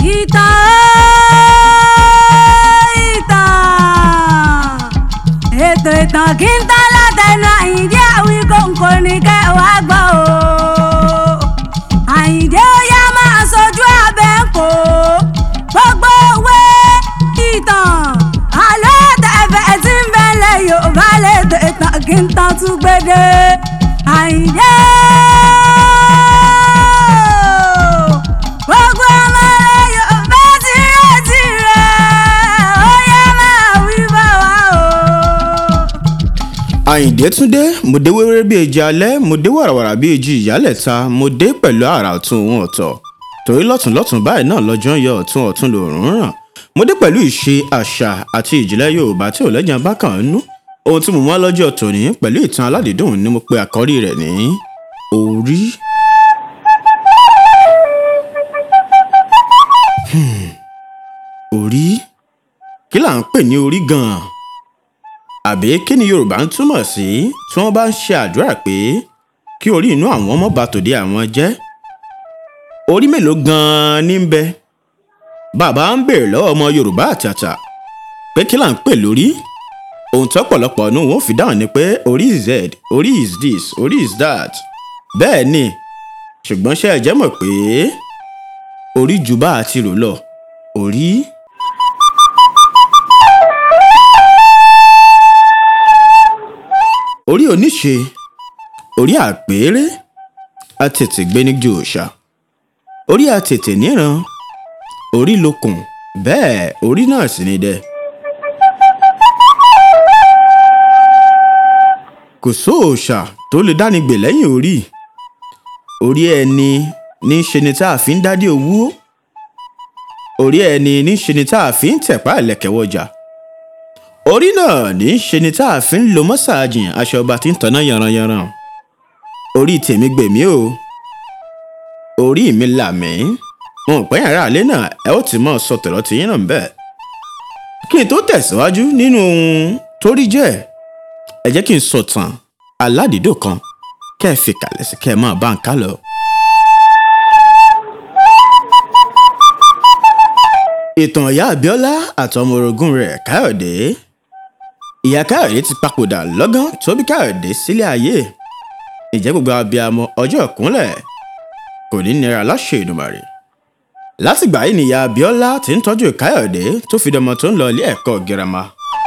ìtàn ìtàn ètò ìtàn kí n tán látẹnu àyíndé àwí kòǹkò ní kẹwàá gbọ́ o àyíndé ó yá máa sojú abẹ́ ń kó gbogbo òwe ìtàn àlọ́ tẹ̀fẹ̀ tí ń bẹ̀lẹ̀ yorùbá lẹ́tọ̀ ìtàn kí n tán tún gbédè àyíndé gbogbo ọmọ rẹ yorùbá ti retí rẹ ó yá máa wí bá wa o. àyìndé túndé mo dé wéwéré bíi èjì alẹ́ mo dé wàràwàrà bíi èjì ìyálẹ̀ta mo dé pẹ̀lú àrà ọ̀tún òun ọ̀tọ̀ torí lọ́tùnlọ́tùn báyìí náà lọ́jọ́ ń yọ ọ̀tún ọ̀tún lòórùn ràn mo dé pẹ̀lú ìṣe àṣà àti ìjìnlẹ̀ yorùbá tí ò lẹ́jà bá kàn ń nú ohun tí mo mọ́ lọ́jọ́ tòní pẹ̀lú ìtàn aládìídùn ni mo pe àkọ́rí rẹ̀ ní orí. Hmm, orí kí là ń pè ní orí gan-an àbí kí ni yorùbá ń túmọ̀ sí tí wọ́n bá ń ṣe àdúrà pé kí orí inú àwọn ọmọ bá tòde àwọn jẹ́ orí mélòó gan-an ní ń bẹ bàbá ń bèrè lọ́wọ́ ọmọ yorùbá àtàtà pé kí là ń pè lórí ohun tó pọ̀lọpọ̀ nù wọ́n fi dáhùn ni pé orí is z orí is this orí is that bẹ́ẹ̀ ni ṣùgbọ́n ṣé ẹ jẹ́ mọ̀ pé orí ju bá a ti rò lọ orí. orí oníṣe orí àpérè àtètè gbéníjú òòṣà orí àtètè níran orí lókun bẹ́ẹ̀ orí náà sì ni dẹ. kò sóòṣà tó lè dánigbè lẹ́yìn orí orí ẹni ní í ṣe ni tá a fi ń dádé owó orí ẹni ní í ṣe ni tá a fi ń tẹ̀pá ẹ̀lẹ́kẹ̀wọ́jà orí náà ní í ṣe ni tá a fi ń lo mọ́sáàjìn aṣọ ọba tí ń tanná yanranyanran orí tèmi gbèmí o orí mi là mí mo pẹ́ yàrá àlẹ́ náà ẹ ó ti mọ̀ sọ tọ̀rọ̀ tí yín náà ń bẹ̀. kí n tó tẹ̀síwájú nínú ohun tó rí jẹ́ ẹ jẹ́ kí n sọ tàn aládìídò kan kẹ́ ẹ fi kàlẹ́ sí kẹ́ ẹ máa bá ń ká lọ. ìtàn ìyá abiola àtọmọ orogún rẹ̀ káyọ̀dé ìyá káyọ̀dé ti papòdà lọ́gán tó bí káyọ̀dé sílé ayé ìjẹ́ gbogbo abiyamọ ọjọ́ ìkúnlẹ̀ kò ní nira láṣẹ ìdùmarè látìgbà yìí nìyá abiola ti ń tọ́jú káyọ̀dé tó fi dọmọ tó ń lọ ilé ẹ̀kọ́ girama.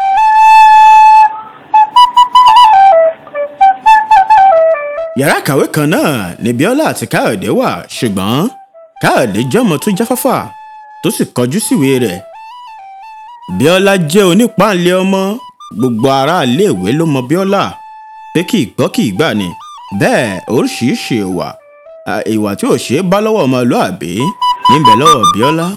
yàrá kàwé kan náà ni biola àti káyọ̀dé wà ṣùgbọ́n káyọ̀dé jọ́mọ tó jáfáfá tó sì kọjú síwèé rẹ̀. bíọ́lá jẹ́ onípàǹlẹ̀ ọmọ gbogbo aráàléèwé ló mọ bíọ́lá pé kì í gbọ́ kì í gbà ni bẹ́ẹ̀ oríṣiríṣi ìwà ìwà tí ò ṣe é bá lọ́wọ́ ọmọlúàbí níbẹ̀ lọ́wọ́ bíọ́lá.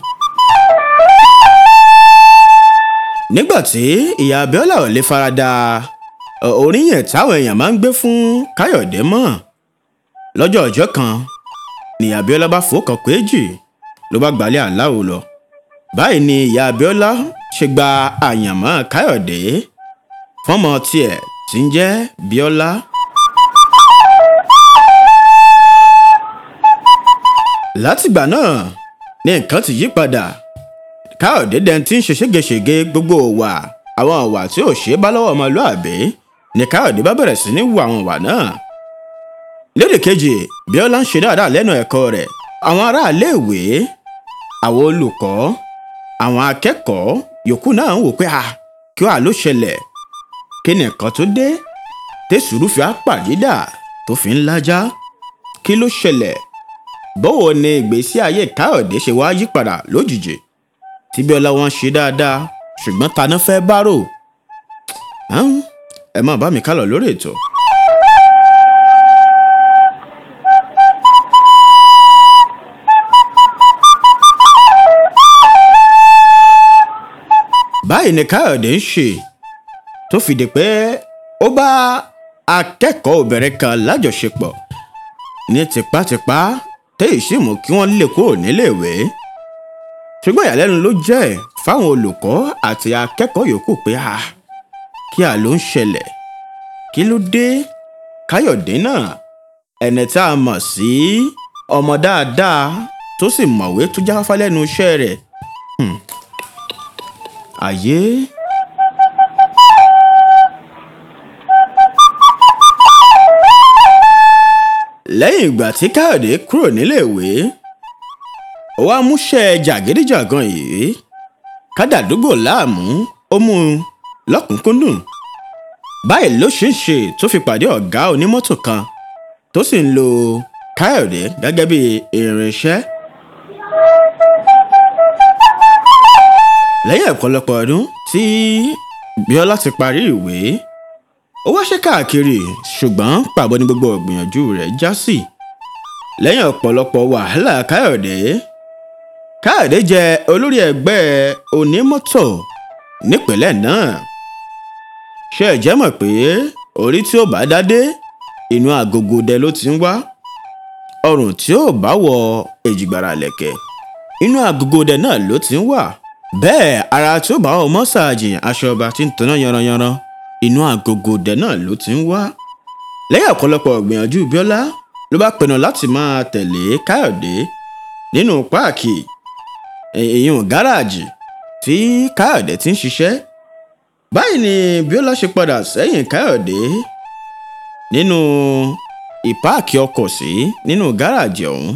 nígbà tí ìyá bíọ́lá ò lè farada oríyìn táwọn èèyàn máa ń gbé fún káyọ̀dé mọ́ lọ́jọ́ ọjọ́ kan nìyá bíọ́lá bá fòókàn péjì ló bá gbalẹ̀ aláwo lọ. báyìí ni ìyá abiola ṣe gba àyànmọ́ káyọ̀dé fọ́mọ tiẹ̀ tí ń jẹ́ bíọ́lá. látìgbà náà ni nǹkan ti yí padà káyọ̀dé dẹni tí ń ṣe ségesège gbogbo òwà àwọn òwà tí ò ṣe é bá lọ́wọ́ ọmọlúàbí ni káyọ̀dé bá bẹ̀rẹ̀ sí ní wu àwọn òwà náà. lédè kejì bíọ́lá ń ṣe dáadáa lẹ́nu ẹ̀kọ́ rẹ̀ àwọn aráàléèwé àwọn olùkọ́ àwọn akẹ́kọ̀ọ́ yòókù náà ń wò pé a kí wàá ló ṣẹlẹ̀ kí ni nǹkan tó dé tẹ̀sùrù fi àpàdídà tó fi ń lájá kí ló ṣẹlẹ̀ bọ́wọ́ ni ìgbésí ayé káyọ̀dé ṣe wá yí padà lójijì tí bíọ́lá wọn ṣe dáadáa ṣùgbọ́n taná fẹ́ bárò ẹ má bá mi kálọ̀ lórí ètò. báyìí ni káyọ̀dé ń ṣe tó fìdí pé ó bá akẹ́kọ̀ọ́ obìnrin kan lájọṣepọ̀ ní tipátipá téyì sì mú kí wọ́n lè kúrò níléèwé ṣùgbọ́n ìyàlẹ́nu ló jẹ́ fáwọn olùkọ́ àti akẹ́kọ̀ọ́ yòókù pé a kí a ló ń ṣẹlẹ̀ kí ló dé káyọ̀dé náà ẹni tá a mọ̀ sí ọmọ dáadáa tó sì mọ̀wé tó jáfáfá lẹ́nu iṣẹ́ rẹ̀ Hmm. àyè. lẹ́yìn ìgbà tí káyọ̀dé kúrò níléèwé ó wá múṣẹ́ jàgídíjàgan yìí kádàdúgbò láàmú ó mú un lọ́kùnkúndùn báyìí ló ṣe ń ṣe tó fi pàdé ọ̀gá onímọ́tò kan tó sì ń lo káyọ̀dé gẹ́gẹ́ bí irinṣẹ́. lẹ́yìn ọ̀pọ̀lọpọ̀ ọdún tí bíọ́lá ti parí ìwé ó wáṣẹ́ káàkiri ṣùgbọ́n pàbó ni gbogbo ìgbìyànjú rẹ̀ já sí lẹ́yìn ọ̀pọ̀lọpọ̀ wàhálà káyọ̀dé káyọ̀dé jẹ́ olórí ẹgbẹ́ onímọ́tò nípínlẹ̀ náà ṣé ẹ jẹ́ mọ̀ pé orí tí ó bá dádé inú agogo dẹ ló ti ń wá ọrùn tí ó bá wọ èjìgbàrà lẹ̀kẹ̀ inú agogo dẹ náà ló ti ń wà bẹ́ẹ̀ ara tí ó bá wọ mọ́sáàjì aṣọ ọba tí ń tanná yanranyanran inú agogo dẹ náà ló ti ń wá lẹ́yìn ọ̀pọ̀lọpọ̀ ìgbìyànjú bíọ́lá ló bá pinnu láti máa tẹ̀lé káyọ̀dé nínú páàkì èèyàn gáràjì tí káyọ̀dé ti ń ṣiṣẹ́ báyìí ni bíọ́lá ṣe padà sẹ́yìn káyọ̀dé nínú ìpáàkì ọkọ̀ sí nínú gáràjì ọ̀hún.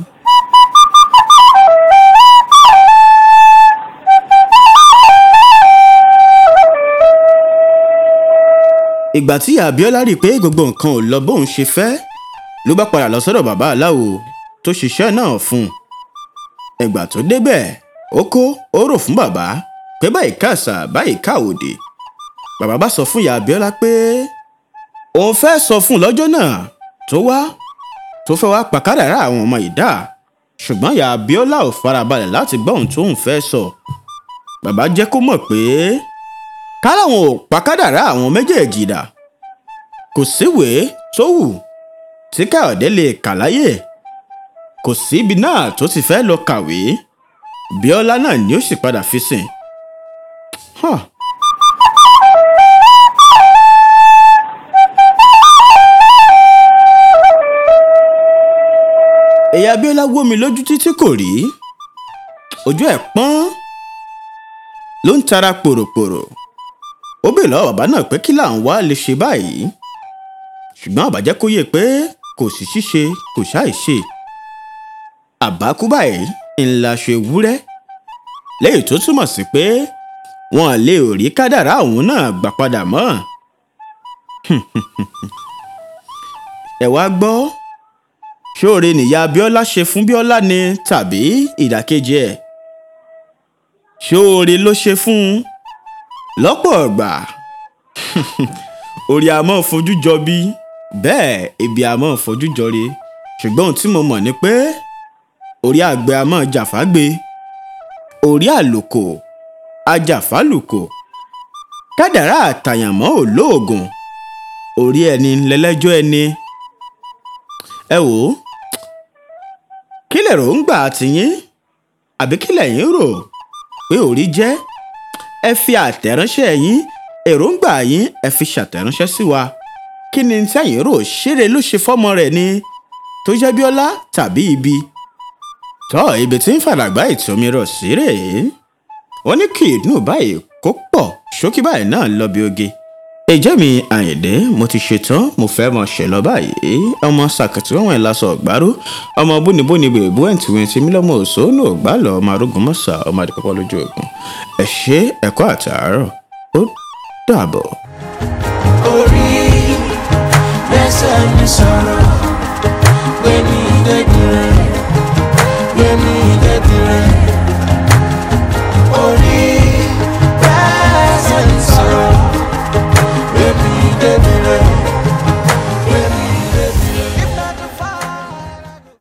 ìgbà tí abiola rí i pé gbogbo nǹkan ò lọ bóun ṣe fẹ́ ló bá padà lọ sọ́dọ̀ bàbá aláwo tó ṣiṣẹ́ náà fún un. ìgbà tó débẹ̀ ó kó ó rò fún bàbá pé báyìí káàsà báyìí káàwòdì bàbá bá sọ fún ìyá abiola pé òun fẹ́ sọ fún un lọ́jọ́ náà tó wá tó fẹ́ wá pàkádàrá àwọn ọmọ ìdá ṣùgbọ́n ìyá abiola ò farabalẹ̀ láti gbọ́ ohun tóun fẹ́ sọ bàbá jẹ́ kó mọ̀ pé káláwọn ò pàkádàrá àwọn méjèèjì dà kò síwèé tó wù tí káyọ̀dé lè kà láyè kò síbi náà tó ti fẹ́ lọ kàwé bíọ́lá náà ni ó sì padà fi sìn. Huh. ẹ̀yà abiola wó mi lójú títí kò rí ojú ẹ̀ pọ́n ló ń tara pòròpòrò ó bèèrè lọ́wọ́ bàbá náà pé kí làwọn wá lè ṣe báyìí ṣùgbọ́n àbájẹ́ kó yé pé kò sí ṣíṣe kò ṣáì ṣe àbákú báyìí ńlá ṣe wúrẹ́ lẹ́yìn tó túmọ̀ sí pé wọn lè rí kádàrá òun náà gbà padà mọ́ ẹ wá gbọ́ ṣóore nìyá abiola ṣe fún biola ni tàbí ìdàkejì ẹ̀ ṣóore ló ṣe fún un lọ́pọ̀ ọ̀gbà orí àmọ́ fojú jọ bí bẹ́ẹ̀ ibi àmọ́ fojú jọ re ṣùgbọ́n ohun tí mo mọ̀ ni pé orí àgbẹ̀ àmọ́ jàfágbé orí àlòkò ajàfálùkò kádàrá àtàyànmọ́ òlóògùn orí ẹni lẹ́lẹ́jọ́ ẹni ẹ wò ó kí lè rò ń gbà tìyín àbí kí lẹ̀yin rò pé orí jẹ́ ẹ fi àtẹ̀ránṣẹ́ yín èròǹgbà yín ẹ fi ṣàtẹ̀ránṣẹ́ sí wa kí ni sẹ́yìn rò ṣeré ló ṣe fọ́mọ rẹ̀ ni tó jẹ́ bíọ́lá tàbí ibi tọ́ ibi tí ń fàdàgbà ìtòmírọ̀ sí rèé wọ́n ní kí inú báyìí kó pọ̀ ṣókí báyìí náà lọ bí oge ìjẹ́ mi àyìndé mo ti ṣetán mo fẹ́ mọ ṣe lọ báyìí ọmọ sàkàtì wọn ẹ̀ lásọ ọ̀gbárò ọmọ bónibóni bèbú ẹ̀ǹtìwẹ̀ǹtì mílọ́mọ òṣòónù ògbálọ̀ ọmọ arógun mọ́sà ọmọ àdìpọ́pọ́ lójú ogun ẹ ṣe ẹ̀kọ́ àtàárọ̀ ó dàbọ̀. orí lẹ́sẹ̀ mi sọ̀rọ̀